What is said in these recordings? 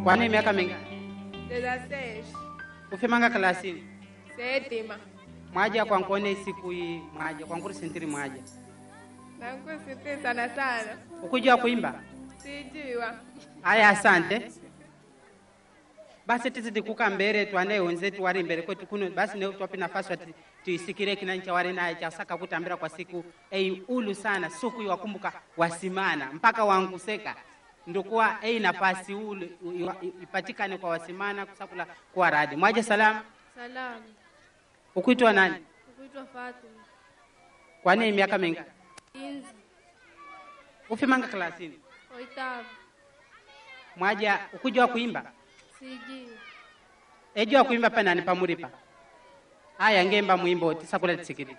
Kwani miaka mingapi? Dezasseis. Ufimanga klasini? Sétima. Mwaja kwankone siku hii mwaja kwankuri sintiri mwaja. Nakusiti sana sana. Ukujua kuimba? Sijua. Haya, asante. Basi tizidi kuka mbere twane wenzetu wari mbere kwetu kuno basi ne twape nafasi ati tuisikire kinancha wari naye chasaka kutambira kwa siku ei ulu sana suku iwakumbuka wasimana mpaka wanguseka ndokuwa ei nafasi ulu iwa- ipatikane kwa wasimana kusakula kwa radi mwaje salamu Salamu. ukuitwa nani Kuitwa Fatuma. kwani miaka mingi Inzi. ufimanga klasini Oitavo. mwaja ukujua kuimba Sijui. ejua kuimba panani pamuripa aya ngemba mwimbo tisakula tisikiri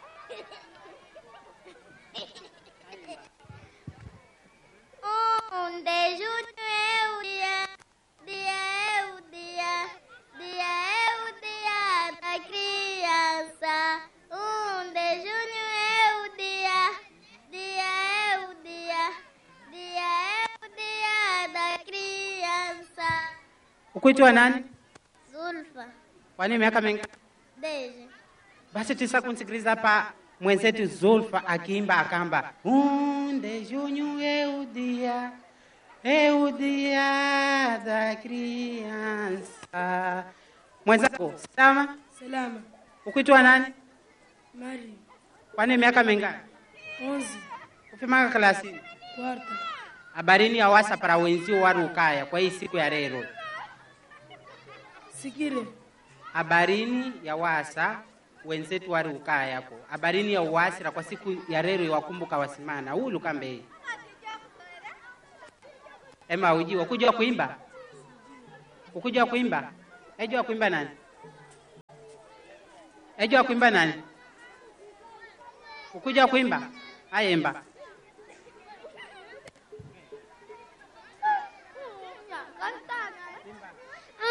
Um de junho é o dia, dia é o dia, dia é o dia da criança. Um de junho é o dia, dia é o dia, dia é o dia da criança. ukuitwa nani Zulfa, kwani miaka mingi beijo. basi tisa kunsikiliza hapa mwenzetu Zulfa akiimba akamba unde junho eu dia eu dia da criança mwenzako salama Salama. ukuitwa nani Mari. kwani miaka mingapi Onze. ufimaka klasini Quarta. habarini ya wasa para wenzio wari ukaya kwa hii siku ya leo Sikire. habarini ya wasa wenzetu wari ukaya yako habarini ya uwasira kwa siku ya leo iwakumbuka wasimana ulu kambe ema ujiwa kujua kuimba ukujua kuimba ejua kuimba nani ejua kuimba nani ukujua kuimba ayemba